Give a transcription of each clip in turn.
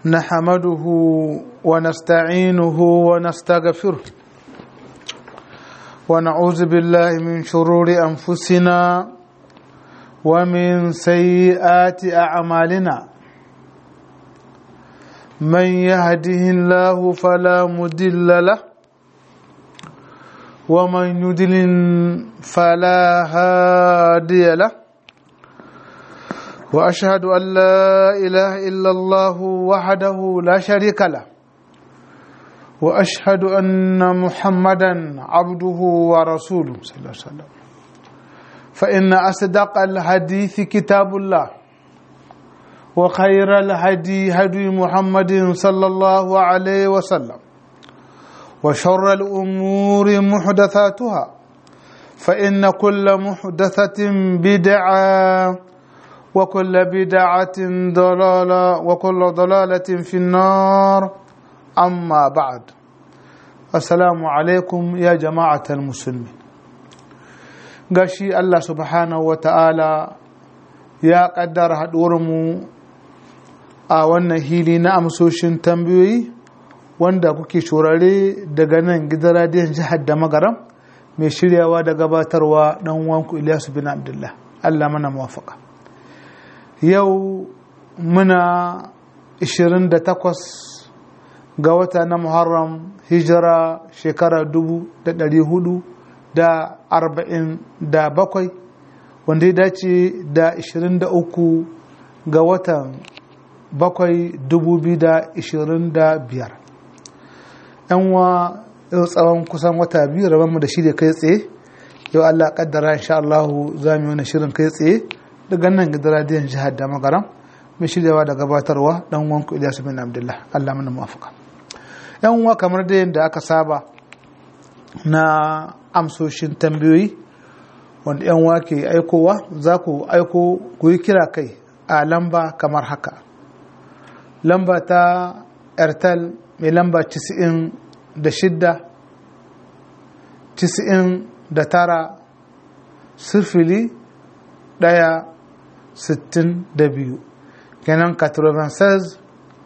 نحمده ونستعينه ونستغفره ونعوذ بالله من شرور أنفسنا ومن سيئات أعمالنا من يهده الله فلا مدل له ومن يدلل فلا هادي له واشهد ان لا اله الا الله وحده لا شريك له واشهد ان محمدا عبده ورسوله صلى الله عليه وسلم فان اصدق الحديث كتاب الله وخير الهدي هدي محمد صلى الله عليه وسلم وشر الامور محدثاتها فان كل محدثه بدعه وكل بدعة ضلالة وكل ضلالة في النار أما بعد السلام عليكم يا جماعة المسلمين gashi Allah subhanahu wa ta'ala ya ƙaddara haɗuwarmu a wannan hili na amsoshin tambayoyi wanda kuke shurare daga nan gidan radiyon jihar da magaram mai shiryawa da gabatarwa ɗan wanku Ilyasu bin Abdullah Allah mana muwafaka. yau muna 28 ga wata na muharram hijira shekara 447 wanda ya dace da 23 ga watan 7 2025 yanwa yau tsawon kusan wata biyu rabonmu da shi da kai tsaye yau allah kaddara insha Allah za mu yi wani shirin kai tsaye daga nan gidan radiyon jihar da magaram mai shiryawa da gabatarwa dan wanku Ilyasu bin Abdullah Allah mana muwafaka yan uwa kamar da yadda aka saba na amsoshin tambayoyi wanda yan uwa ke aikowa za ku aiko ku yi kira kai a lamba kamar haka lamba ta airtel mai lamba 96 99 sifili ɗaya sittin da biyu kenan 96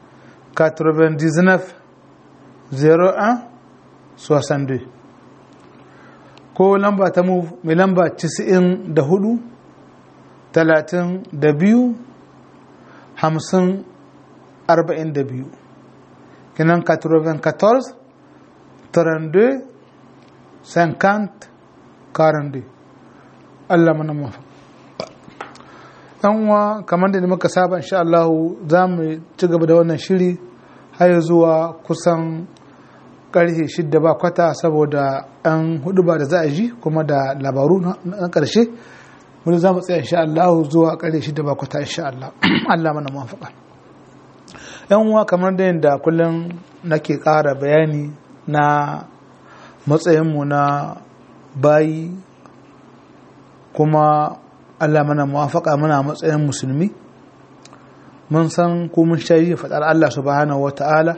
99 01 62 ko lamba ta mu mai lamba 94 32 50 42 kenan 94 32 50 42 Allah mana mafi uwa kamar da muka saba insha Allah za mu ci gaba da wannan shiri har zuwa kusan karfe shidda ba kwata saboda an hudu ba da za a ji kuma da labaru na karshe wani za mu tsaya insha Allah zuwa karfe shidda ba kwata insha Allah Allah mana mafaka yan uwa kamar da yadda kullum nake ƙara bayani na matsayinmu na bayi kuma Allah mana muwafaka muna matsayin musulmi mun san ko mun shayi faɗar Allah subhanahu wa ta'ala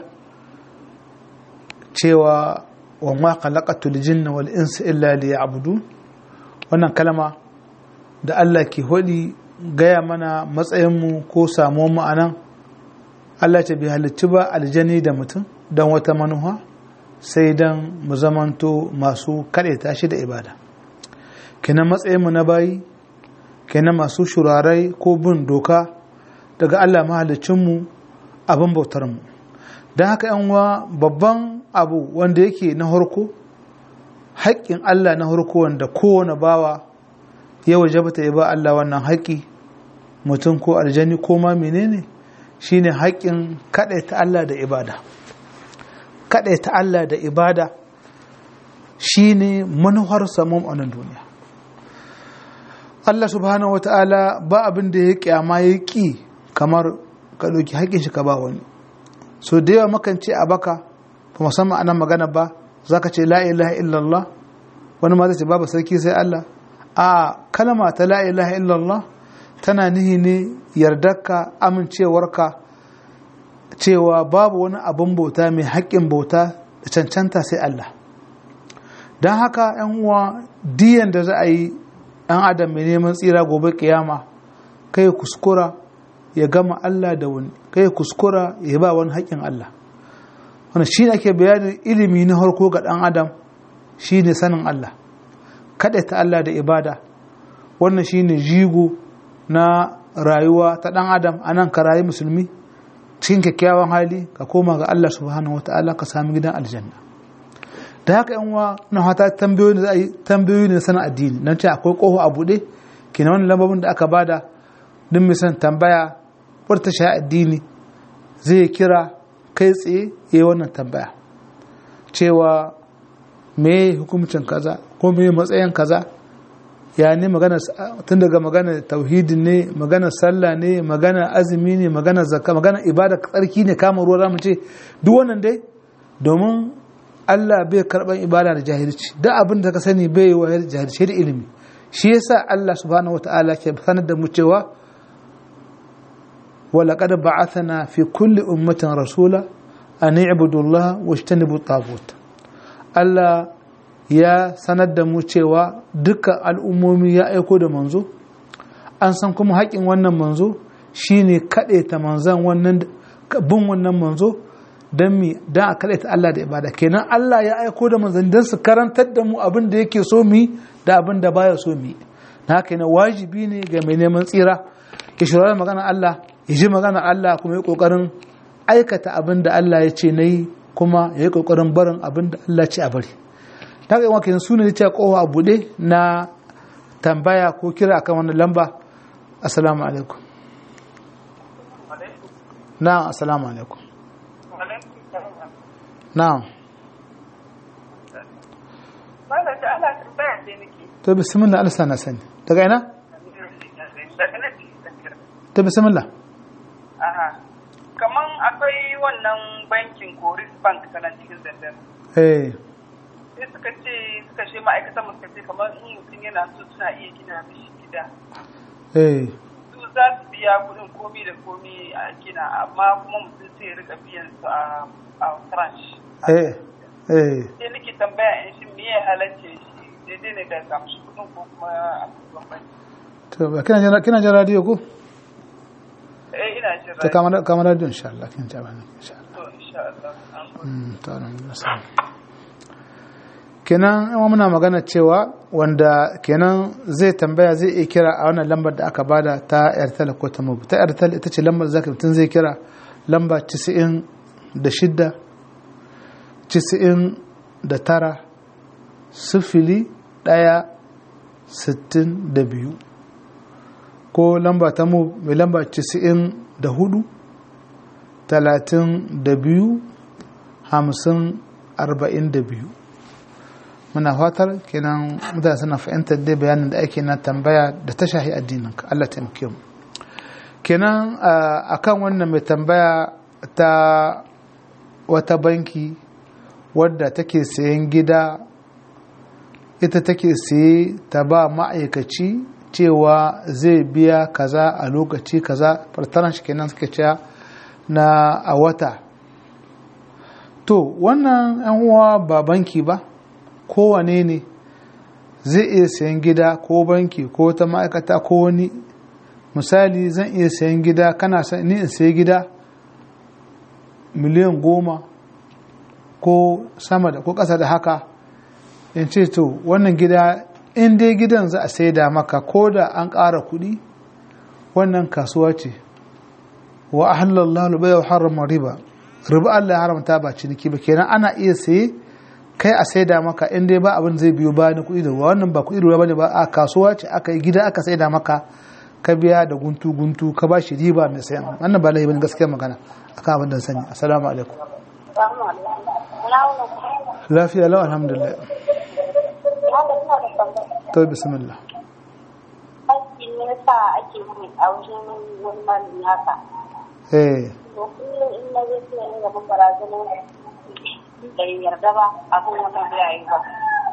cewa wa ma khalaqatul jinna wal insa illa liya'budun wannan kalma da Allah ke hodi gaya mana matsayin mu ko samuwar mu anan Allah ta bi halicci ba aljani da mutum don wata manuha sai dan mu zamanto masu kaɗaita shi da ibada kenan matsayin mu na bayi kenan masu shurarai ko bin doka daga Allah mahalicinmu abin bautarmu don haka uwa babban abu wanda yake na harko haƙƙin Allah na harko wanda kowane bawa ya wajabta ya ba Allah wannan haƙƙi mutum ko aljani ko ma menene shine haƙƙin kaɗaita Allah da ibada kaɗaita Allah da ibada shine manuhar samun a nan duniya Allah subhanahu wata'ala ba abin da ya kyama ya ƙi kamar ka ɗauki haƙƙin shi ka ba wani so da yawa makan ce a baka ba musamman anan magana ba za ka ce la ilaha illallah wani ma zai ce babu sarki sai Allah a kalma ta la ilaha illallah tana nihi ne yardarka amincewarka cewa babu wani abin bauta mai haƙƙin bauta da cancanta sai Allah don haka 'yan uwa diyan da za a yi ɗan adam mai neman tsira gobe kiyama kai kuskura ya gama Allah da wani kai kuskura ya ba wani haƙƙin Allah wannan shi ne ake bayanin ilimi na harko ga ɗan adam shi ne sanin Allah kaɗaita Allah da ibada wannan shi ne jigo na rayuwa ta ɗan adam a nan ka rayu musulmi cikin kyakkyawan hali ka koma ga Allah subhanahu wata'ala ka sami gidan aljanna da haka yan uwa na hata tambayoyi da za a yi tambayoyi ne sanin addini nan ce akwai ƙofa a buɗe kina wannan lambobin da aka bada duk mai son tambaya wata shi addini zai kira kai tsaye ya yi wannan tambaya cewa me hukumcin kaza ko me matsayin kaza ya ne magana tun daga magana tauhidi ne magana sallah ne magana azumi ne magana zakka magana ibada tsarki ne kama ruwa zamu ce duk wannan dai domin Allah bai karban ibada da jahilci duk abin da ka sani bai yi wa jahilci da ilimi shi yasa Allah subhanahu wataala ke sanar da mu cewa ولقد بعثنا في كل أمة رسولا أن اعبدوا الله واجتنبوا الطاغوت Allah ya sanar da mu cewa dukkan al'ummomi ya aiko da manzo an san kuma haƙin wannan manzo shine kaɗaita manzan wannan bin wannan manzo don mi don a kaɗaita Allah da ibada kenan Allah ya aiko da manzan don su karantar da mu abin da yake so mu da abin da baya so mu na haka yana wajibi ne ga mai neman tsira ya shirya magana Allah ya ji magana Allah kuma ya kokarin aikata abin da Allah ya ce na yi kuma ya yi kokarin barin abin da Allah ce a bari ta ga yawan su ne ce kowa a buɗe na tambaya ko kira akan wannan lamba assalamu alaikum na'am assalamu alaikum na'am to bismillah Allah na sani daga ina ta bismillah kaman akwai wannan bankin koris bank tana cikin zandar eh sai suka ce suka ce ma'aikatan mu suka ce kamar in mutum yana so suna iya gina mishi gida eh su za su biya kudin komi da komi a gina amma kuma mutum sai ya rika biyan su a a tranche eh eh sai nake tambaya in shi me ya halarce shi daidai ne da kamshi kudin ko kuma a bambanci to ba kina jin kina jin radio ko eh ina jin ta kamar kamar radio insha Allah kin ta bani insha Allah to insha Allah an gode. Mm, to alhamdulillah. kenan yawan muna magana cewa wanda kenan zai tambaya zai iya kira a wannan lambar da aka bada ta airtel ko ta mobi ta airtel ita ce lambar da zaka mutum zai kira lamba 96 99 sifili ɗaya sittin da biyu ko lamba ta mu mai lamba 94 talatin da biyu hamsin arba'in da biyu muna fatar kenan mutane suna fahimtar dai bayanin da ake na tambaya da ta shahi addinin ka Allah taimake mu kenan a kan wannan mai tambaya ta wata banki wadda take sayan gida ita take saye ta ba ma'aikaci cewa zai biya kaza a lokaci kaza fartaran shi kenan suke cewa na a wata to wannan yan uwa ba banki ba kowane ne zai iya sayan gida ko banki ko ta ma'aikata ko wani misali zan iya sayan gida kana ni in sayi gida miliyan goma ko sama da ko ƙasa da haka in ce to wannan gida in dai gidan za a saida maka ko da an ƙara kuɗi wannan kasuwa ce wa ahallallahu bai wa harama riba riba Allah ya haramta ba ciniki ba kenan ana iya saye kai a saida maka in dai ba abin zai biyo bayan kuɗi da ruwa wannan ba kuɗi da ruwa bane ba a kasuwa ce aka yi gida aka saida maka ka biya da guntu guntu ka ba shi riba mai sayan wannan ba laifi bane gaskiya magana akan abin da sani assalamu alaikum lafiya lau alhamdulillah to bismillah aiki ne yasa ake yi a wajen wani malami haka eh to kullum in na zai sai in gaban barazanar da yarda ba abin wannan bai yi ba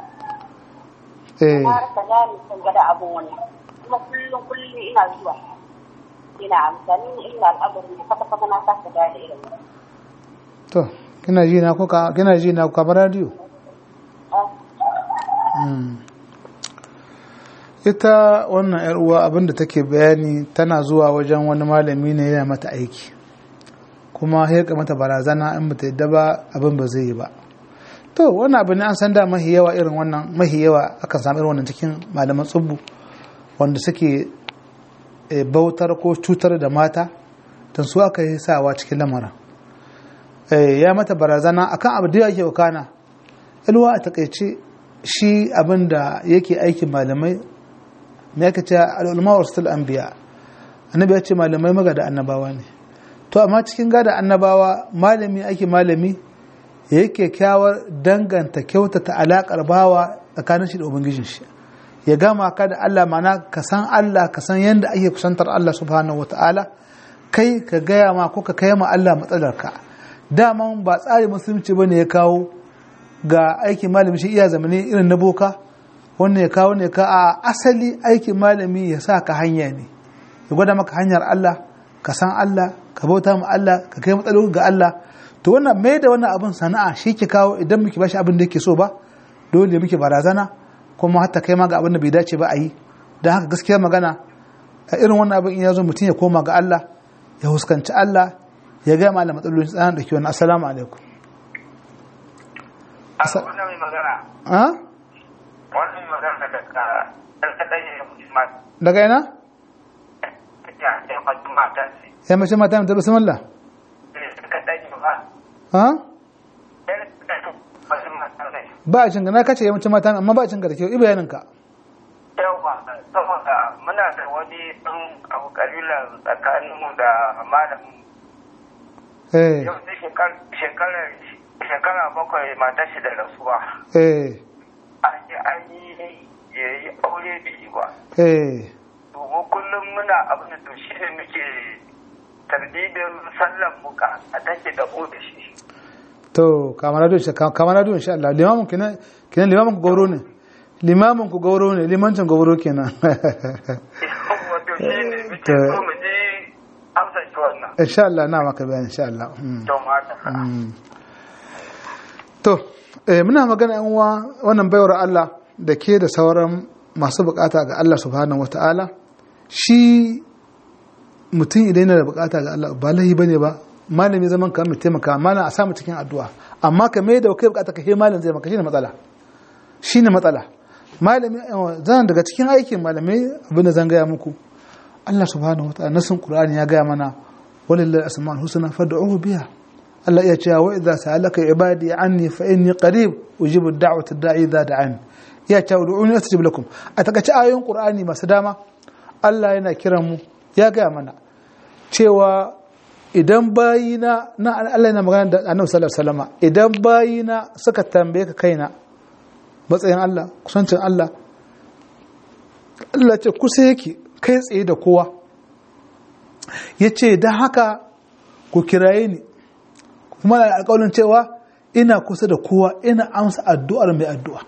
eh har ka gane kan gada abin wani kuma kullum kullum ina zuwa ina amfani illa al'amarin da kwata kwata na kasa gane irin to kina ji na ko ka kina ji na ko kamar radio Mm. ita wannan yar uwa abinda take bayani tana zuwa wajen wani malami ne yana mata aiki kuma ya mata barazana in bata yadda ba abin ba zai yi ba to wannan abu ne an san da mahi yawa irin wannan mahi yawa akan samu irin wannan cikin malaman tsubbu wanda suke bautar ko cutar da mata don su aka yi sawa cikin lamarin ya mata barazana akan abu da yake wakana ilwa a takaice shi abin da yake aikin malamai me yake ce al'ulma wa rasul anbiya annabi ya ce malamai magada annabawa ne to amma cikin gada annabawa malami ake malami yake kyawar danganta kyautata alaƙar bawa tsakanin shi da ubangijin shi ya gama ka da Allah mana ka san Allah ka san yadda ake kusantar Allah subhanahu wata'ala kai ka gaya ma ko ka kai ma Allah matsalarka daman ba tsari musulunci bane ya kawo ga aikin malami shi iya zamani irin na boka wannan ya kawo ne ka a asali aikin malami ya sa ka hanya ne ya gwada maka hanyar Allah ka san Allah ka bauta ma Allah ka kai matsaloli ga Allah to wannan mai da wannan abin sana'a shi ke kawo idan muke bashi abin da yake so ba dole muke barazana kuma hatta kai ma ga abin da bai dace ba a yi don haka gaskiya magana a irin wannan abin in ya zo mutum ya koma ga Allah ya huskanci Allah ya gaya ma matsalolin tsanan da ke wani assalamu alaikum wannan mai magana ha wannan mai magana daga ɗanɗaɗan ya mutum daga ina ya ya mutum mata ce ya mace mata ta bismillah kaɗan ya ba ha ɗan kaɗan mutum mata ne ba a cinka na kace ya mace mata amma ba a cinka da kyau ibayanin ka yawa saboda muna da wani ɗan abu ƙabilar tsakaninmu da malamin eh yau sai shekara shekara bakwai mata shi da rasuwa eh an yi an yi ya yi aure da yi ba eh domin kullum muna abin da shi ne muke tarbibin sallan muka a take da mu da shi to kamar da shi kamar da insha Allah limamin kenan kenan limamin ku gauro ne limamin ku gauro ne limancin gauro kenan wato shi ne muke so mu je amsa shi wannan insha Allah na maka bayani insha Allah Mm. to mata Mm. to eh, muna magana yan uwa wannan baiwar Allah da ke da sauran masu bukata ga Allah subhanahu wataala shi mutum idan yana da bukata ga Allah ba lahi bane ba malami zaman ka mai taimaka malam a samu cikin addu'a amma ka mai da kai bukata ka he malam zai maka shine matsala shine matsala malami eh, zan daga cikin aikin malamai abin da zan gaya muku Allah subhanahu wataala nasin Qur'ani ya gaya mana walillahi asma'ul husna fad'uhu biha Allah ya ce wa idza sa'alaka ibadi anni fa inni qarib ujibu da'wata da'i idza da'an ya ce ud'uni astajib lakum a takaice ayoyin Qur'ani masu dama Allah yana kiran mu ya gaya mana cewa idan bayina na Allah yana magana da Annabi sallallahu alaihi wasallam idan bayina suka tambaye ka kaina matsayin Allah kusancin Allah Allah ce kusa yake kai tsaye da kowa ya ce don haka ku kiraye ni kuma da alƙawarin cewa ina kusa da kowa ina amsa addu'ar mai addu'a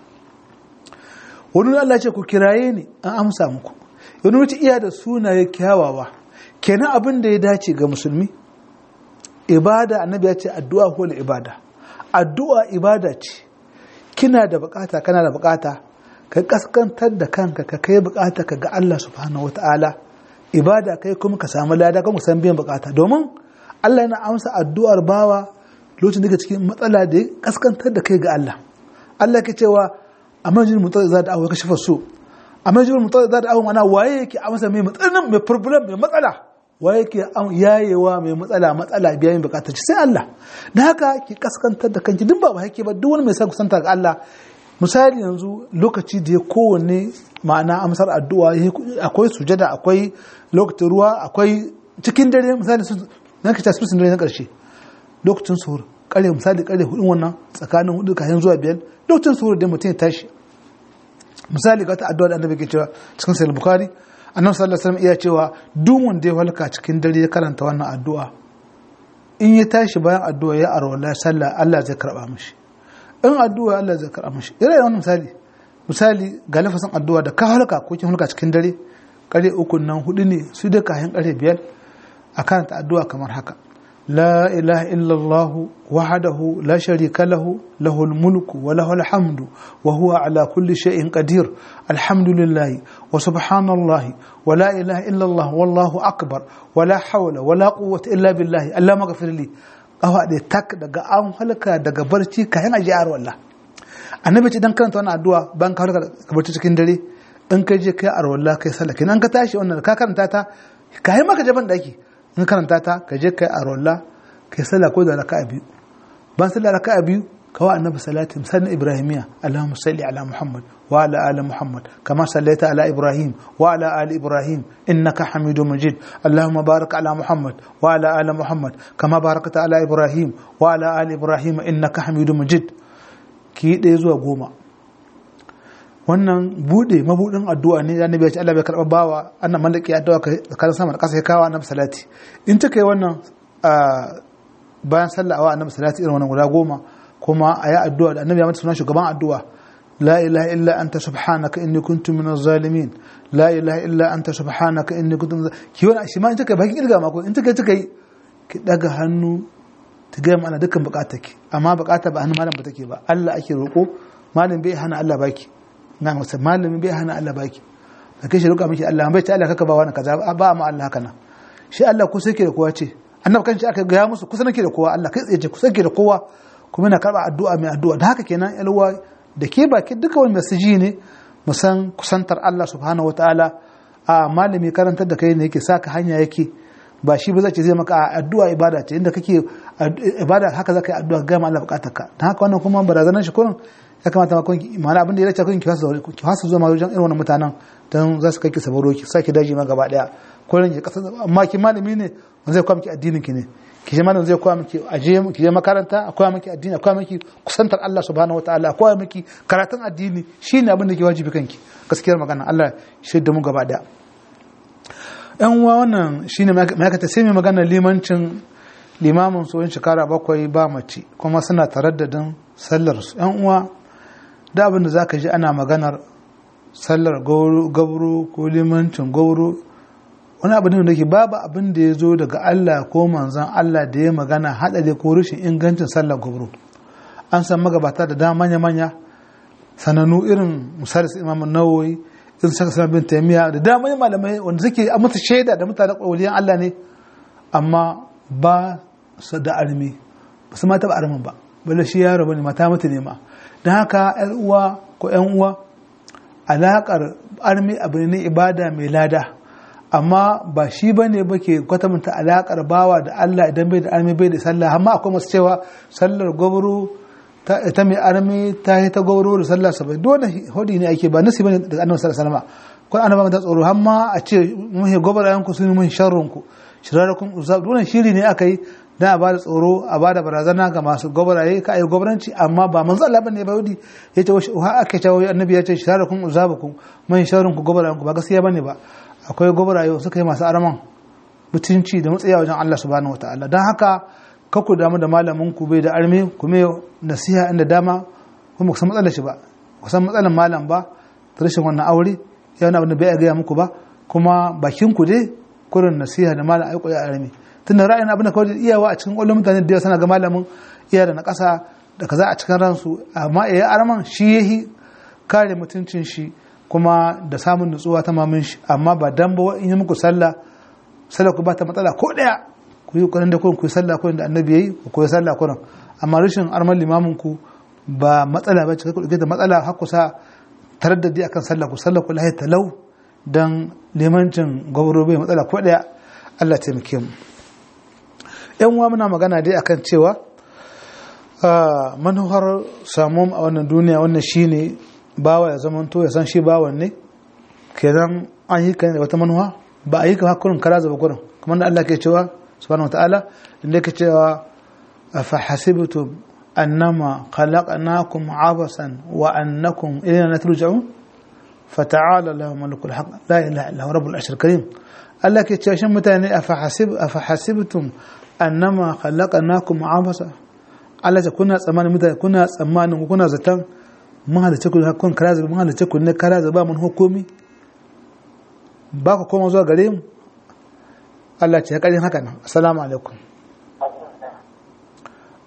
wani Allah ce ku kiraye ni an amsa muku wani wuce iya da sunaye kyawawa kenan abin da ya dace ga musulmi ibada annabi ya ce addu'a ko ibada addu'a ibada ce kina da bukata kana da bukata ka kaskantar da kanka ka kai bukata ka ga Allah subhanahu wataala ibada kai kuma ka samu lada kan san biyan bukata domin Allah yana amsa addu'ar bawa lokacin da ke cikin matsala da ya kaskantar da kai ga Allah Allah ke cewa a majin mutar za da awo ka shafa so a majin mutar za da awo mana waye yake amsa mai matsalin mai problem mai matsala waye yake yayewa mai matsala matsala biya yin bukatar sai Allah da haka ki kaskantar da kanki duk ba ba yake ba duk wani mai sa kusanta ga Allah misali yanzu lokaci da ya kowanne ma'ana amsar addu'a akwai sujada akwai lokacin ruwa akwai cikin dare misali sun na ka tasiri dare na karshe lokacin suhur kare misali kare hudun wannan tsakanin hudu kayan zuwa biyar lokacin suhur da mutum ya tashi misali ga ta addu'a da annabi ke cewa cikin sahih bukhari annabi sallallahu alaihi wasallam iya cewa duk wanda ya halka cikin dare ya karanta wannan addu'a in ya tashi bayan addu'a ya arwala sallah Allah zai karba mishi in addu'a Allah zai karɓa mashi ire wannan misali misali ga lafasin addu'a da ka halka ko kin halka cikin dare kare uku nan hudu ne su da kayan kare biyar a karanta addu'a kamar haka لا إله إلا الله وحده لا شريك له له الملك وله الحمد وهو على كل شيء قدير الحمد لله وسبحان الله ولا إله إلا الله والله أكبر ولا حول ولا قوة إلا بالله اللهم اغفر لي awa da tak daga an halka daga barci kayan ajiyar wallah annabi ce dan karanta wannan addu'a ban ka halka ka barci cikin dare in ka je kai arwallah kai sallah kenan ka tashi wannan ka karanta ta kayan maka jaban daki in karanta ta ka je kai arwallah kai sallah ko da raka'a biyu ban sallah raka'a biyu كوا النبي صلاة مثلا إبراهيمية اللهم صل على محمد وعلى آل محمد كما صليت على إبراهيم وعلى آل إبراهيم إنك حميد مجيد اللهم بارك على محمد وعلى آل محمد كما باركت على إبراهيم وعلى آل إبراهيم إنك حميد مجيد كي ديزوا قوما wannan bude mabudin addu'a ne da annabi ya ce Allah bai karba bawa annan mallaki addu'a kan sama da kasa ya kawo annabi salati in ta kai wannan bayan sallah awa annabi salati irin wannan guda goma kuma a yi addu'a da annabi ya mata sunan shugaban addu'a la ilaha illa anta subhanaka inni kuntu minaz zalimin la ilaha illa anta subhanaka inni kuntu minaz ki wani shi ma in take bakin irga mako in take take ki daga hannu ta ga mana dukkan bukatarki amma bukata ba hannun malam ba take ba Allah ake roko malam bai hana Allah baki na masa malamin bai hana Allah baki da kai shi roƙa miki Allah bai ta Allah kaka ba wani kaza ba ma Allah haka nan shi Allah ku sai ke da kowa ce annabi kan shi aka ga musu kusa nake da kowa Allah kai tsaye ce kusa ke da kowa kuma yana karba addu'a mai addu'a da haka kenan yalwa da ke baki duka wani mesaji ne mu san kusantar Allah subhanahu wataala a malami karantar da kai ne yake saka hanya yake ba shi ba zai ce zai maka addu'a ibada ce inda kake ibada haka zaka yi addu'a ga Allah bukatarka dan haka wannan kuma barazanar shi kurin ya kamata ma kun mana abin da ya race kun ki fasa ki fasa zuwa wajen irin wannan mutanen dan za su kai ki sabaro ki saki daji ma gaba daya kurin ki kasa amma ki malami ne wanda zai kwa miki addinin ki ne ki je malam zai koya miki aje ki je makaranta a koya miki addini a koya miki kusantar Allah subhanahu wataala a koya miki karatun addini shine abin da ke wajibi kanki gaskiyar magana Allah shi da mu gaba daya yan uwa wannan shine ma'aikata sai mai magana limancin limamin tsohon shekara bakwai ba mace kuma suna taraddadin sallar su yan uwa da abin da zaka ji ana maganar sallar gauro ko limancin gauro wani abu ne da ke babu abin da ya zo daga Allah ko manzan Allah da ya magana haɗari ko rashin ingancin sallar gubro an san magabata da dama manya-manya sanannu irin misali su imamun nawoyi irin saka sama bin taimiya da dama malamai wanda suke a mata shaida da mutane ƙwaliyan Allah ne amma ba su da armi ba su mata ba armin ba balle shi yaro bane mata mata ne ma don haka yan uwa ko yan uwa alaƙar armi abu ne ibada mai lada amma ba shi ba ne ba ke kwatanta alaƙar bawa da Allah idan bai da armi bai da sallah amma akwai masu cewa sallar gwabro ta mai armi ta yi ta gwabro da sallah sabai dole hudi ne ake ba nasi bane daga annabi sallallahu alaihi wasallam ko annabi ta tsoro amma a ce muhi gwabra ku sun mun sharrun ku shirarakun uzab dole shiri ne aka yi dan a bada tsoro a bada barazana ga masu gwabaraye ka ayi gwabranci amma ba manzo Allah bane ba yudi yace wa aka ce annabi ya ce shirarakun uzabukum mun sharrun ku gwabarayen ku ba gaskiya bane ba akwai gwabaraye suka yi masu araman mutunci da matsaya wajen Allah subhanahu wataala don haka kakku damu da malamin ku bai da armi kuma nasiha inda dama kuma kusan matsalar shi ba kusan matsalar malam ba ta rashin wannan aure ya wani abin da bai gaya muku ba kuma bakin ku dai kurin nasiha da malam aiko ya armi tun da ra'ayin abin da kawai iyawa a cikin ƙwallon mutane da sana ga malamin iya da na ƙasa da kaza a cikin ransu amma ya arman shi yahi kare mutuncin shi kuma da samun nutsuwa ta mamin shi amma ba dan ba in yi muku sallah sallah ku ba ta matsala ko daya ku yi kurin da kun ku yi sallah kurin da annabi yayi ku yi sallah kurin amma rashin arman limamin ku ba matsala ba cika ku da matsala har ku sa taraddadi akan sallah ku sallah ku lahi talau dan limancin gwabro bai matsala ko daya Allah ya taimake mu yan uwa muna magana dai akan cewa manuhar samun a wannan duniya wannan shine bawa ya zama to ya san shi bawan ne kenan an yi kan wata manuwa ba a yi kan hakurin kara zaba gurin kuma da Allah ke cewa subhanahu wataala inda yake cewa fa hasibtum annama khalaqnakum abasan wa annakum ilayna turja'un fata'ala lahu malikul haqq la ilaha illa huwa rabbul arshil karim Allah ke cewa shin mutane afa hasib afa hasibtum annama khalaqnakum abasa Allah ya kuna tsammanin mutane kuna tsammanin kuna zaton mun halice ku kun kara zuba mun halice ku ne kara zuba mun hukumi ba ku koma zuwa gare mu Allah ce ya karin haka nan assalamu alaikum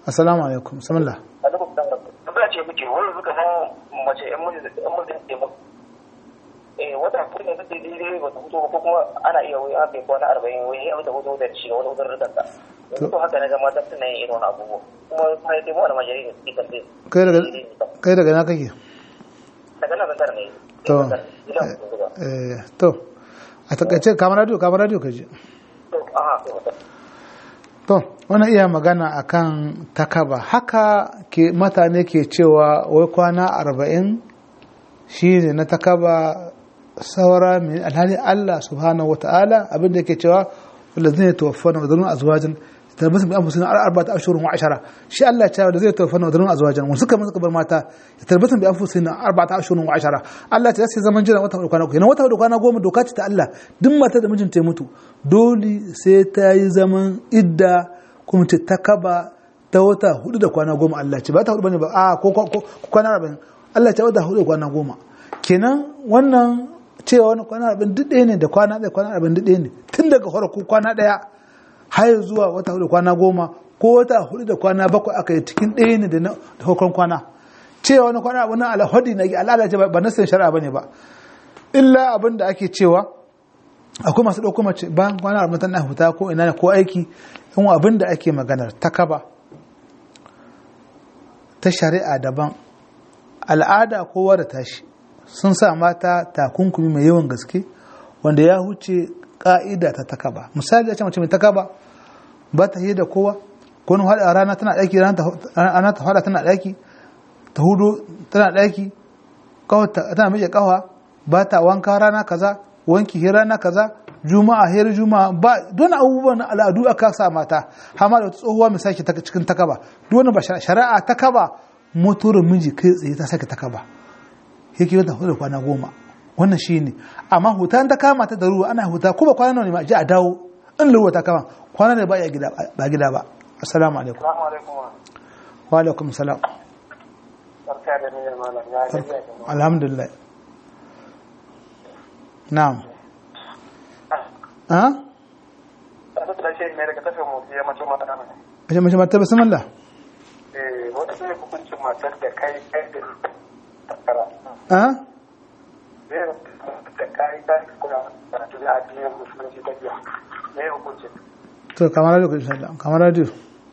assalamu alaikum bismillah alaikum salam tambaya ce muke wani suka san mace yan mijin yan mijin ke ba eh wata ko ne take daidai ba ta fito ba ko kuma ana iya wai haka kwana arba'in wai abin da hudu da shi wani hudun rikar ta yanzu to haka na ga mata suna yin irin wani abubuwa kuma kuma dai mu wani majari ne suke kan dai kai daga kai daga na kake daga nan zantar ne to eh to a takaice kamar radio kamar radio kaje to aha to to wannan iya magana akan takaba haka ke mutane ke cewa wai kwana arba'in shine na takaba saura min alhali Allah subhanahu wa ta'ala abinda yake cewa walazina tawaffana wa dharuna azwajan tarbasu bi anfusihim arba'ata ashhurin wa ashara shi Allah ya ce walazina tawaffana wa dharuna azwajan wanda suka suka bar mata tarbasu bi anfusihim arba'ata ashhurin wa ashara Allah ya ce sai zaman jira wata hudu kwana goma wata hudu kwana goma doka ce ta Allah duk mata da mijinta ya mutu dole sai ta yi zaman idda kuma ce ta kaba ta wata hudu da kwana goma Allah ce ba ta hudu bane ba a ko kwana arba'in Allah ce wata hudu da kwana goma kenan wannan cewa wani kwana arba'in duk ɗaya ne da kwana ɗaya kwana arba'in duk ɗaya ne tun daga farko kwana ɗaya har zuwa wata hudu kwana goma ko wata hudu da kwana bakwai aka yi cikin ɗaya ne da hukun kwana cewa wani kwana abin alhadi na al'ada ce ba nasin shari'a bane ba illa abin da ake cewa akwai masu ɗauko mace bayan kwana arba'in tana huta ko ina ne ko aiki in abin da ake maganar ta kaba ta shari'a daban al'ada kowa da tashi sun sa mata takunkumi mai yawan gaske wanda ya huce ka'ida ta takaba misali ya ce mace mai takaba ba ta yi da kowa ko wani hada rana tana daki rana ta hada tana daki ta hudu tana daki tana miƙe kawa ba ta wanka rana kaza wanki hira rana kaza juma'a hira juma'a ba don abubuwan al'adu aka sa mata hama da tsohuwa mai sake cikin takaba duk wani ba shari'a takaba motorin miji kai tsaye ta sake takaba yake wata hudu kwana goma wannan shi ne amma huta ta kama ta da ruwa ana huta ko ba kwana nawa ne ma ji a dawo in ruwa ta kama kwana ne ba ya gida ba gida ba assalamu alaikum wa alaikum salam alhamdulillah na'am ha mace mace mata bismillah eh wata ne hukuncin matar da kai kai da takara ha da kai ta kuma karatu da addinin musulunci ta biya me hukuncin to kamar radio insha Allah kamar radio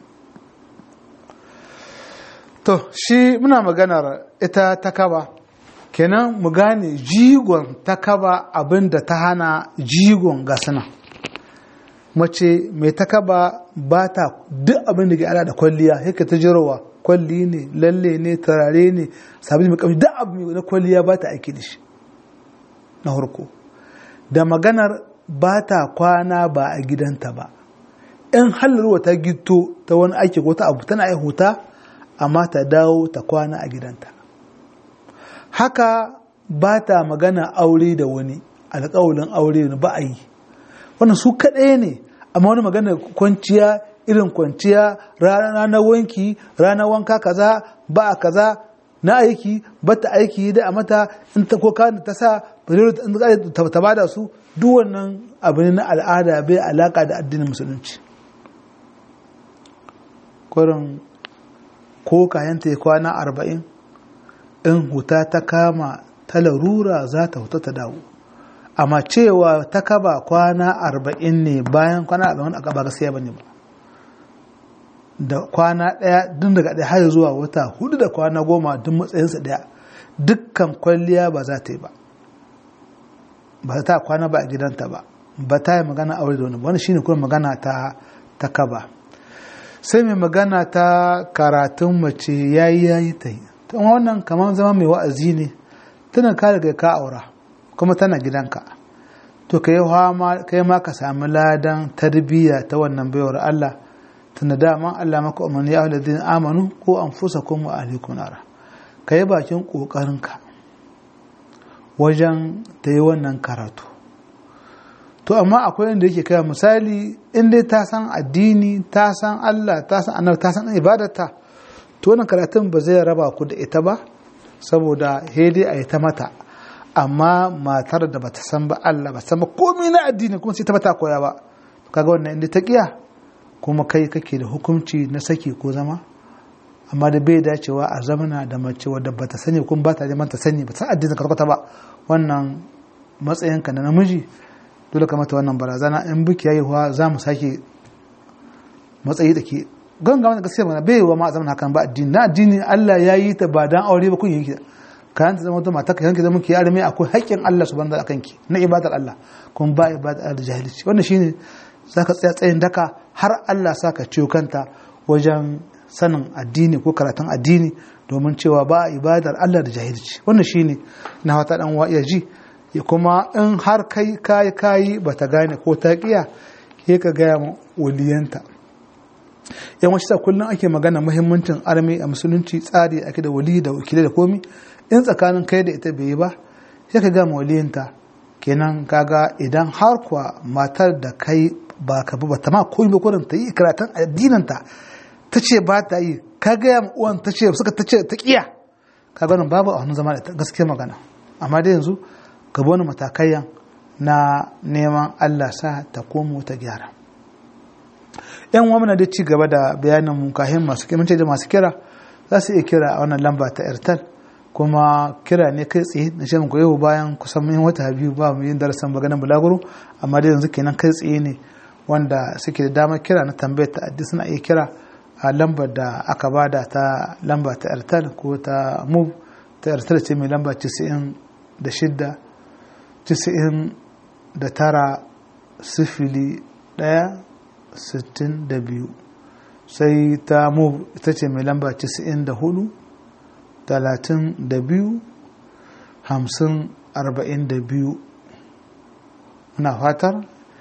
to shi muna maganar ita takaba kenan mu gane jigon takaba abinda ta hana jigon gasana mace mai takaba ba ta duk abin da ke ala da kwalliya yake ta jirowa kwalli ne lalle ne turare ne sabili mai kamshi duk abu na kwalliya ba ta aiki da shi na harko da maganar ba ta kwana ba a gidanta ba in halarwa ta gito ta wani aiki ko ta abu tana huta amma ta dawo ta kwana a gidanta haka ba ta magana aure da wani alƙawalin aure ba a yi wannan su kaɗai ne amma wani magana kwanciya irin kwanciya ranar wanki ranar wanka kaza ba a kaza na aiki ba ta aiki da a mata in ta koka da ta sa ta bada su duk wannan abu ne na al'ada bai alaka da addinin musulunci kurin ko kayanta ya kwana arba'in in huta ta kama ta larura za ta huta ta dawo amma cewa ta kaba kwana arba'in ne bayan kwana arba'in aka ba gaskiya bane ba da kwana ɗaya duk daga ɗaya har zuwa wata hudu da kwana goma duk matsayinsa ɗaya dukkan kwalliya ba za ta yi ba ba ta kwana ba a gidanta ba ba ta yi magana aure da wani ba wani shine kuma magana ta ta kaba sai mai magana ta karatun mace yayi yayi ta yi wannan kamar zama mai wa'azi ne tana ka daga ka aura kuma tana gidanka to ka yi ma ka sami ladan tarbiyya ta wannan baiwar Allah tunda dama Allah maka umarni ya aladin amanu ko an fusa kuma alaikum nara ka yi bakin ƙoƙarinka wajen ta yi wannan karatu to amma akwai inda yake kai misali in dai ta san addini ta san Allah ta san annabi ta san ibadarta to wannan karatun ba zai raba ku da ita ba saboda hede a yi ta mata amma matar da bata san ba Allah ba san ba komai na addini kuma sai ta bata koya ba kaga wannan inda ta kiya kuma kai kake da hukunci na saki ko zama amma da bai dacewa a zamana da mace wadda ba ta sani kuma ba ta neman ta sani ba ta addinin karkata ba wannan matsayinka na namiji dole ka mata wannan barazana in biki yayiwa za mu sake matsayi da ke ganga wani gaskiya mana bai wa ma zaman hakan ba addini na addini Allah ya yi ta ba dan aure ba kun yi ka yanta zama wata mata ka yanke zama ki arme akwai haƙƙin Allah subhanahu wa ta'ala ki na ibadar Allah kuma ba ibadar da jahilci wannan shine zaka tsaya tsayin daka har Allah saka ciwo kanta wajen sanin addini ko karatun addini domin cewa ba ibadar Allah da jahilci wannan shine na wata dan wa iya ji ya kuma in har kai kai kai bata gane ko ta kiya ke ka gaya ma waliyanta yan wasu kullum ake magana muhimmancin armi a musulunci tsari ake da wali da wakilai da komi in tsakanin kai da ita bai yi ba sai ka gama waliyanta kenan kaga idan har kuwa matar da kai ba ka ba ta ma koyi ba kurin ta yi karatun addinanta ta ce ba ta yi ka gaya ma uwan ta ce suka ta ce ta kiya ka ganin babu a wani zama da ita gaskiya magana amma dai yanzu ka wani matakaiyan na neman Allah sa ta komo ta gyara yan uwa da ci gaba da bayanin mu kahin masu kimanci da masu kira za su iya kira a wannan lamba ta airtel kuma kira ne kai tsaye na shirin ku yau bayan kusan mun wata biyu ba mu yin darasin maganar bulaguro amma da yanzu kenan kai tsaye ne wanda suke da damar kira na tambayar ta addi suna iya kira a lambar da aka bada ta lamba ta airtel ko ta move ta airtel ce mai lamba 96 90 da tara sifili ɗaya sittin da biyu sai ta move ita ce mai lamba 94 talatin da biyu hamsin arba'in da biyu muna fatar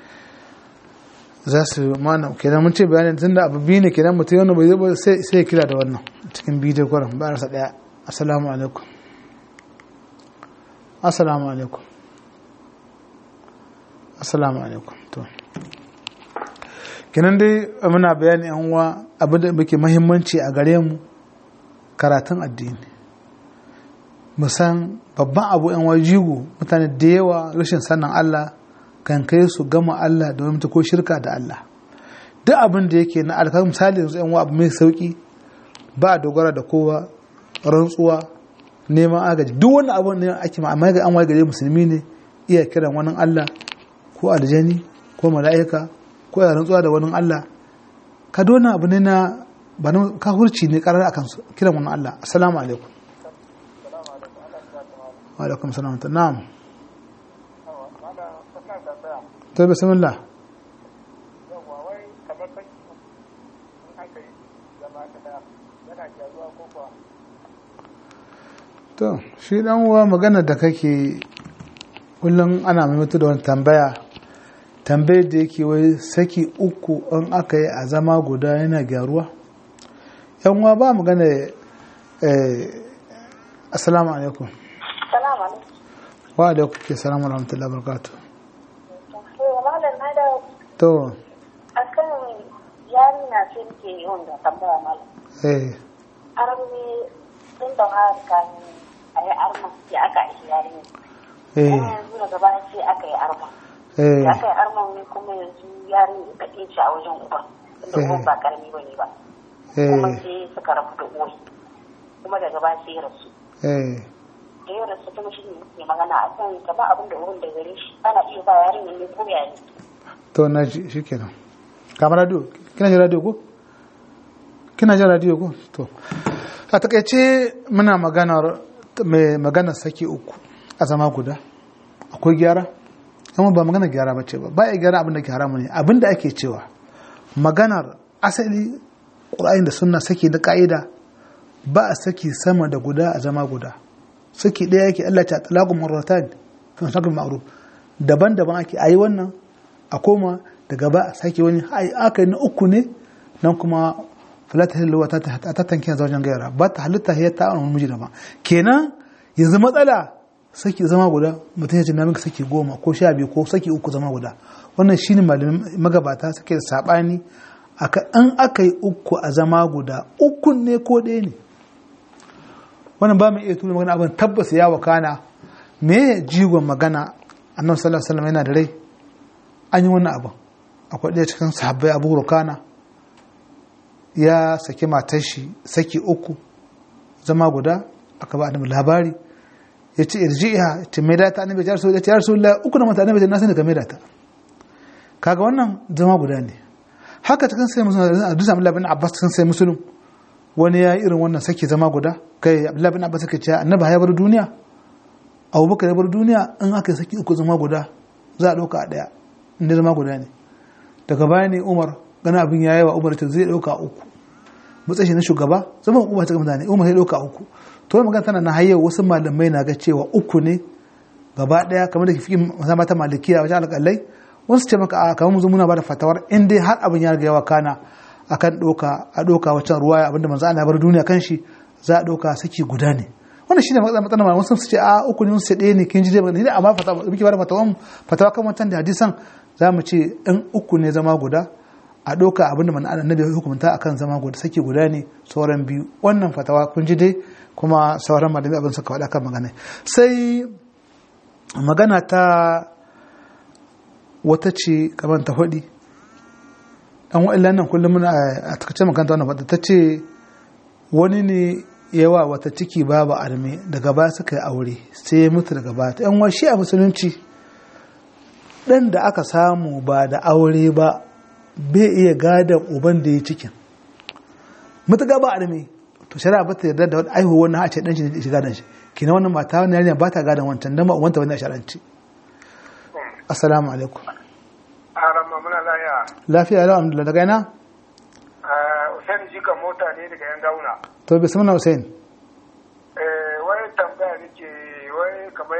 za su mana kenan mun ce bayanin tun da abu biyu ne kenan mutum yana bai zaba sai ya kira da wannan cikin bidiyo kwanan ba rasa daya assalamu alaikum assalamu alaikum assalamu alaikum to kenan dai muna bayani yan uwa abin da muke muhimmanci a gare mu karatun addini musan babban abu yan wajigo mutane da yawa rashin sanin Allah kan kai su gama Allah da wani ko shirka da Allah duk abin da yake na alkar misali yanzu yan abu mai sauki ba a dogara da kowa rantsuwa neman agaji duk wani abu ne ake ma amma ga an waye gare musulmi ne iya kiran wani Allah ko aljani ko mala'ika ko ya rantsuwa da wani Allah ka dona abu ne na ba na kafurci ne karar akan kiran wani Allah assalamu alaikum wa alaikum salam ta na'am to bismillah to shi dan uwa magana da kake kullum ana maimaita da wani tambaya tambayar da yake wai saki uku in aka yi a zama guda yana gyaruwa yan uwa ba magana assalamu alaikum Salamu alaikum. wa alaikum ke salamu rahmatullahi barakatuh To, malam na da to akan yarinya ce nake yawan da tambaya malam. eh Armi tun da har kan a yi arma sai aka yi yarinya. eh Kuma yanzu daga baya sai aka yi arma. eh Da aka yi arma ne kuma yanzu yarinya ta ɗin a wajen uba. Tunda Eh. uban ba karami ba ne ba. Kuma eh sai suka rabu da uwai. Kuma daga baya sai ya rasu. eh Da ya rasu kuma shi ne ke magana a kan ta ba abin da uban da gare shi. Ana iya ba yarinya ne ko ya ne. to na ji shikenan kamar radio kina jin radio ko kina jin radio ko to a takaice muna maganar mai maganar saki uku a zama guda akwai gyara amma ba maganar gyara ba ce ba ba ya gyara abin da ke haramu ne abin da ake cewa maganar asali ƙura'in da sunna saki da ka'ida ba a saki sama da guda a zama guda saki ɗaya yake Allah ta talagu marratan fi sakul ma'ruf daban-daban ake ayi wannan a koma daga ba a sake wani ai aka yi na uku ne nan kuma falata hilluwa ta ta tanke wajen gaira ba ta halitta ya ta wani miji daban kenan yanzu matsala saki zama guda mutum ya ce na minka saki goma ko sha biyu ko saki uku zama guda wannan shine malamin magabata suke da sabani aka an aka yi uku a zama guda ukun ne ko ɗaya ne wannan ba mu iya tuna magana abin tabbas ya wakana me jigon magana annabi sallallahu alaihi wasallam yana da rai an yi wannan abin akwai ɗaya cikin sahabbai abu rukana ya saki matar shi saki uku zama guda aka ba annabi labari ya ce irji'a ta mai data annabi ya rasu ya ce rasu uku na mata annabi na sani ka mai data kaga wannan zama guda ne haka cikin sai musulun a dusa abdullahi bin abbas cikin sai musulun wani ya irin wannan saki zama guda kai abdullahi bin abbas yake cewa annabi ya bar duniya abubakar ya bar duniya in aka yi saki uku zama guda za a ɗauka a ɗaya inda zama guda ne daga baya ne umar gana abin ya yi wa umar ta zai ɗauka uku matsayi na shugaba zama umar ta mutane umar ya ɗauka uku to wani magana tana na hayyar wasu malamai na ga cewa uku ne gaba ɗaya kamar da fi zama ta malikiya wajen alƙalai wasu ce maka a kamar mu muna ba da fatawar in dai har abin ya riga yawa kana akan ɗauka a ɗauka wancan ruwa abinda manzo Allah bar duniya kan shi za a ɗauka saki guda ne wannan shine matsalar matsalar malaman sun ce a uku ne sun ce ɗaya ne kin ji dai ni da amma fatawa muke bada fatawa fatawa kan wancan da hadisan za mu ce in uku ne zama guda a ɗauka abinda manzo Allah nabi hukunta akan zama guda saki guda ne sauran biyu wannan fatawa kun ji dai kuma sauran malami abin suka faɗa kan magana sai magana ta wata ce kamar ta faɗi an wa'ila nan kullum muna a takaice makanta wannan fata ta ce wani ne yawa wata ciki babu arme daga ba suka yi aure sai ya mutu daga ba ta yan washi a musulunci ɗan da aka samu ba da aure ba bai iya gadon uban da ya cikin mutuka ba arme to shari'a ba ta yarda da wani aihuwa wannan a ce ɗan shi ne shiga dan shi kina wannan mata wani yarinya ba ta gadon wancan dan ba uwanta wani a sharanci assalamu alaikum Arama muna laya. lafiya lau alhamdulillah daga ina Usain jika mota ne daga yan gauna. to bismillah hussein Wai tambaya nake wai kamar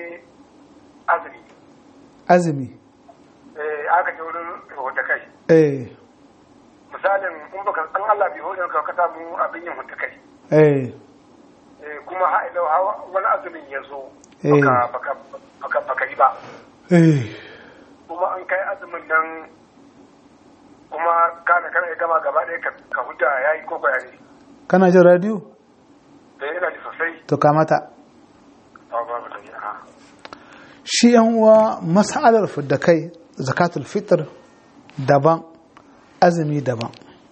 azumi. azumi Aka ce wurin hota kai. eh Misalin in baka an Allah bai hore ka ka samu abin yin hota kai. eh Kuma ha'ilau wani azumin ya zo. Eh. Baka baka baka yi ba. eh Kuma an kai azumin nan kuma kana kana ya gama gaba ɗaya ka- ka huta ya yi ko bayani. kana jin radio Da yana ji sosai. to kamata Ba ba ba ta yi. aha. shi yan uwa mas'alar fidda kai zakatul fitr daban azumi daban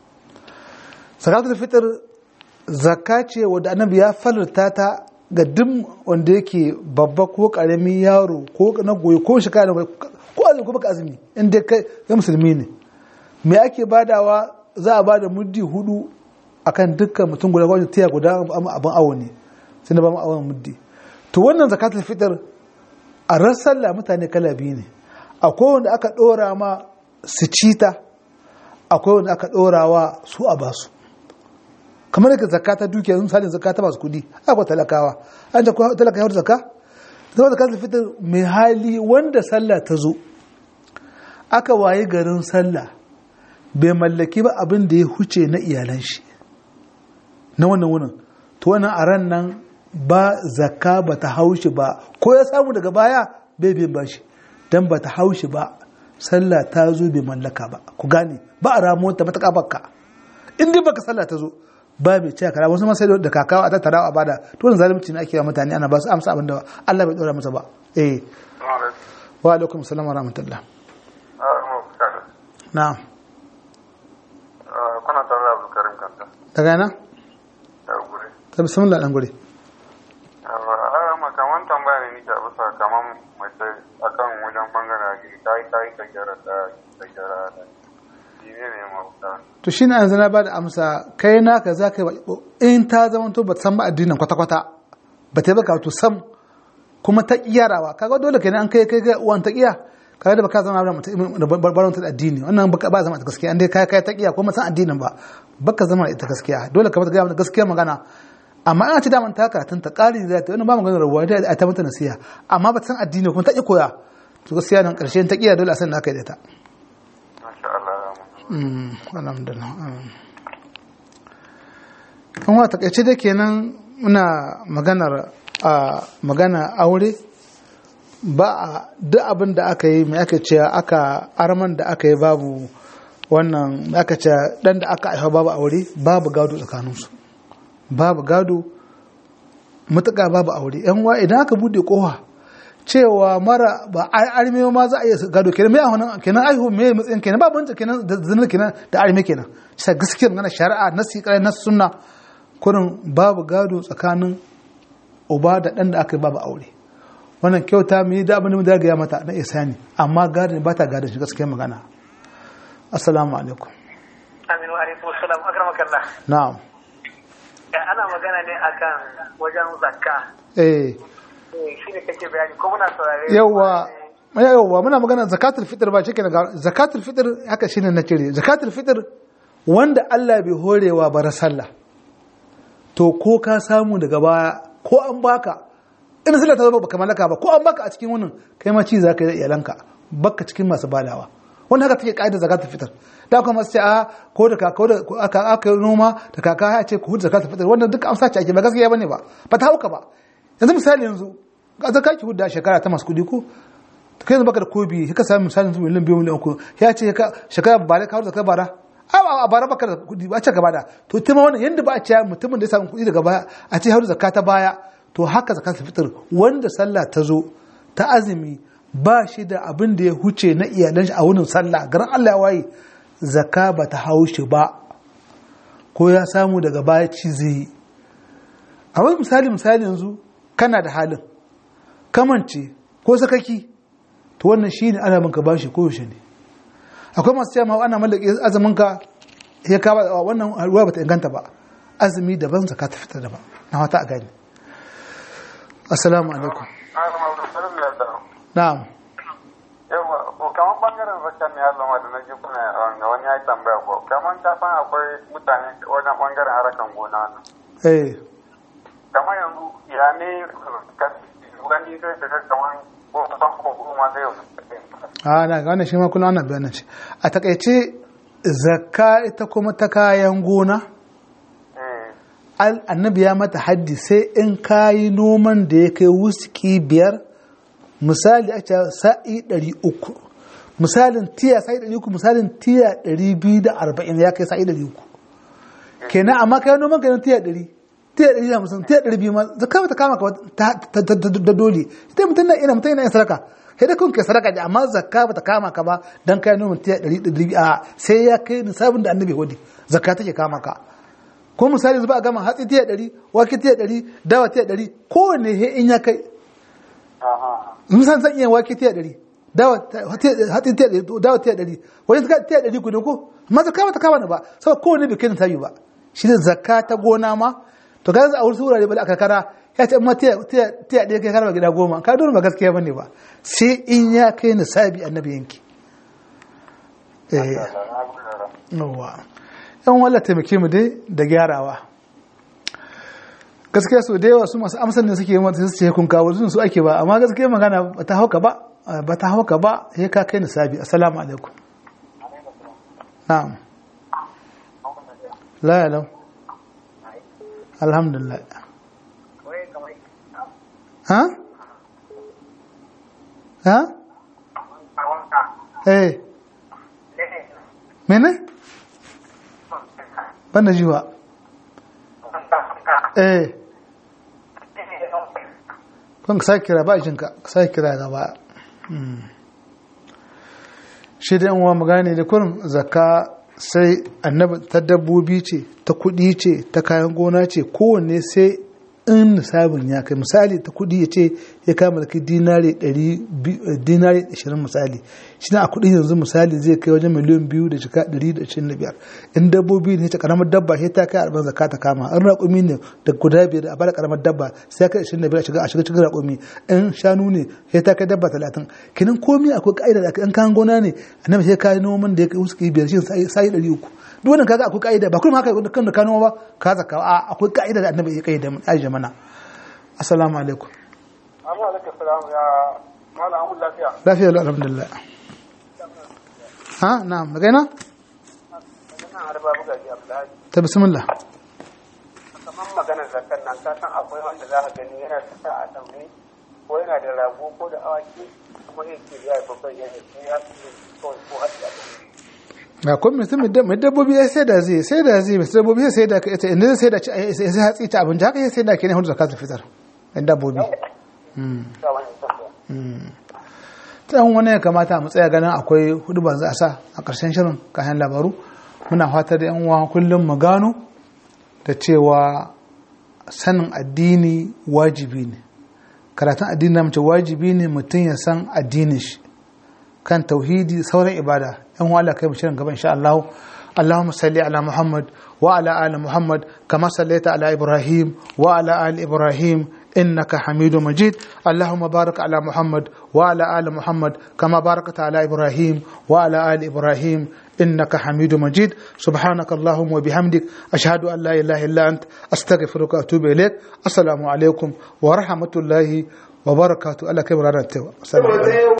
zakatul fitr zakka ce wadda annabi ya falarta ta ga duk wanda yake babba ko karami yaro ko na goyi ko shekara da ko azumi ko baka azumi in dai kai ga musulmi ne me ake badawa za a bada muddi hudu akan dukkan mutum guda wajen tiya guda abin awo ne sai na ba mu awon muddi to wannan zakatul fitr a ran sallah mutane kala biyu ne akwai wanda aka ɗora ma su cita akwai wanda aka ɗora wa su a basu kamar yadda zakka ta dukiya sun sani zakka ta masu kudi akwai talakawa an ce kuwa talaka yawar zakka zama zakka ta fitar mai hali wanda sallah ta zo aka waye garin sallah bai mallaki ba abin da ya huce na iyalan shi na wannan wunin to wannan a ran nan ba zakka ba ta haushi ba ko ya samu daga baya bai bin bashi dan ba ta haushi ba sallah ta zo bai mallaka ba ku gane ba a ramuwar ta mataka bakka in dai baka sallah ta zo ba mai cewa kara wasu masai da kakawa a tattara a bada to wannan zalunci ne ake wa mutane ana ba su amsa abin da Allah bai dora masa ba eh wa alaikum salam wa rahmatullah na'am Kuna tare da Abdulkarim Kanta. daga yana Da gure. ta bismillah dan gure makaman tambaya ne nike a bisa kaman mace akan wajen bangaren gini ta yi ta yi ta gyara ta ta gyara ta shi ne ne mafuta to shine yanzu na bada amsa kai naka za ka yi in ta zama to ba ta san ba addinin kwata-kwata ba ta yi baka to sam kuma ta kiyarawa kaga dole kenan an kai kai kai uwan ta kiya kaga da baka zama da mutum da barbaron ta addini wannan baka ba zama ta gaskiya an dai kai kai ta kiya kuma san addinin ba baka zama da ita gaskiya dole ka ga mata gaskiya magana amma ana ci daman ta karatun ta ƙari da ta wani ba magana rabuwa da ta mata nasiha amma ba ta san addini kuma ta ƙi koya to gaskiya nan ƙarshe ta ƙiya dole a san na kai da ta masha Allah Mm, alhamdulillah mm. kan wa takaice da kenan muna maganar a magana aure ba a duk abin da aka yi mai aka ce aka arman da aka yi babu wannan mai aka ce dan da aka aifa babu aure babu gado tsakaninsu babu gado matuƙa babu aure yan wa idan aka bude kowa cewa mara ba arme ma za a iya gado kenan mai ahonan kenan aihu mai matsayin kenan ba banta kenan da zinar kenan da arme kenan shi gaskiyar magana shari'a na siƙarai na sunna kurin babu gado tsakanin uba da ɗan da aka yi babu aure wannan kyauta mu yi da abin da ya mata na isani amma gadon ba ta gadon shi gaskiyar magana assalamu alaikum aminu alaikum salam akramakallah na'am ana magana ne akan wajen zakka eh shi ne kake bayani ko muna saurare yawa yawa muna magana zakatul fitr ba shike daga zakatul fitr haka shine na cire zakatul fitr wanda Allah bai horewa bara sallah to ko ka samu daga baya ko an baka in sallah ta zo baka malaka ba ko an baka a cikin wannan kai ma ci zaka yi da iyalanka baka cikin masu badawa wannan haka take kaidar zakatul fitr da kuma sai a ko da kaka da aka aka noma da kaka ya ce ku hudu zakatul fitr wannan duk amsa ce ake ba gaskiya bane ba ba ta hauka ba yanzu misali yanzu ga zaka ki hudda shekara ta masu kudi ko kai yanzu baka da kobi ka sami misali yanzu miliyan biyu miliyan uku ya ce shekara ba da kawo zaka bara a bara baka da kudi ba a ce gaba da to tuma wannan yanda ba a ce mutumin da ya samu kudi daga baya a ce hauru zakka ta baya to haka zakatul fitr wanda sallah ta zo ta azumi ba shi da abin da ya huce na iyalan shi a wurin sallah garin Allah ya waye zakka ba ta haushi ba ko ya samu daga baya ci zai a wani misali misali yanzu kana da halin kamance ko sakaki to wannan shi ne ana manka bashi ko yaushe ne akwai masu cewa ana mallake azumin ka ya kawo wannan ruwa bata inganta ba azumi daban zaka ta fitar daban na wata a gani assalamu alaikum na'am yawa ko kamar bangaren zakar ne Allah ma da na ji kuna ga wani ya tambaya ko kamar ta san akwai mutane wajen bangaren harakan gona nan eh kamar yanzu ya ne wani zai daga kamar ko san ko kuma zai a na ga wannan shi ma kullum ana bayanin shi a takaice zakka ita kuma ta kayan gona annabi ya mata haddi sai in kayi noman da ya kai wuski biyar misali a ce sa'i ɗari uku misalin tiya sa'i ɗari uku misalin tiya ɗari biyu da arba'in ya kai sa'i ɗari uku kenan amma kayan noman kayan tiya ɗari tiya ɗari da hamsin tiya ɗari biyu ma zakka ta kama ka da dole ita mutum na ina mutum yana yin sadaka sai da kun kai sadaka da amma zakka bata kama ka ba dan kai noman tiya ɗari ɗari a sai ya kai nisabin da annabi hudi zakka take kama ka ko misali zuba a gama hatsi tiya ɗari wake tiya ɗari dawa tiya ɗari kowanne he in ya kai misali zan iya wake tiya ɗari dawa hatsi tiya ɗari dawa tiya ɗari wani suka tiya ɗari guda ko amma zakka bata kama ni ba saboda kowanne bai kai nisabi ba shi ne zakka ta gona ma to ga a wasu wurare ba da aka kara ya ce ma tiya ɗaya kai karba gida goma ka dole ba gaskiya bane ba sai in ya kai nisabi annabi yanki yawa yan wala taimake mu dai da gyarawa gaskiya so da yawa su masu amsan da suke yi mata su ce kun kawo su ake ba amma gaskiya magana ba ta hauka ba ba ta hauka ba ya ka kai nisabi assalamu alaikum na'am la ya lau alhamdulillah ha ha eh mene banda jiwa eh kun ka kira ba jinka ka sake kira gaba shi da uwa magana da kurin zakka sai annabi ta dabbobi ce ta kudi ce ta kayan gona ce kowanne sai in nisabin ya kai misali ta kudi ya ce ya kama da dinari 20 misali shi na a kudi yanzu misali zai kai wajen miliyan biyu da jika 125 in dabbobi ne ta karamar dabba sai ta kai arba'in zaka ta kama in raƙumi ne da guda biyar a bada karamar dabba sai kai 25 a shiga a shiga cikin raƙumi in shanu ne sai ta kai dabba 30 kinan komai akwai ka'ida da in kayan gona ne annabi sai kai noman da ya kai wasu biyar shi sai 300 duk wannan kaga akwai ka'ida ba kuma haka kan da kano ba ka zaka a akwai ka'ida da annabi ya kai da aisha mana assalamu alaikum amma alaikum salam ya mala amu lafiya lafiya lau alhamdulillah ha na'am daga ina ina harba buga ji abdullahi ta bismillah kamar maganar zakar nan ka san akwai wanda za ka gani yana sa a daure ko yana da rago ko da awaki kuma yake ya babban yana ya ko ko hadiya ga kun mutum mai dabbobi ya sai da zai sai da zai mai dabbobi ya sai da ka ita inda sai da ci sai hatsi ta abinci haka ya sai da ke ne hudu zakatul fitar mai dabbobi ta wani ya kamata mu tsaya ganin akwai hudu ban za a sa a ƙarshen shirin kayan labaru muna fatar da yan uwa kullum mu gano da cewa sanin addini wajibi ne karatun addini na mace wajibi ne mutum ya san addinin shi kan tauhidi sauran ibada yan uwa Allah kai mu shirin gaba insha Allah اللهم صل على محمد وعلى آل محمد كما صليت على إبراهيم وعلى آل إبراهيم إنك حميد مجيد اللهم بارك على محمد وعلى آل محمد كما باركت على إبراهيم وعلى آل إبراهيم إنك حميد مجيد سبحانك اللهم وبحمدك أشهد أن لا إله إلا أنت أستغفرك وأتوب إليك السلام عليكم ورحمة الله وبركاته الله كبر السلام عليكم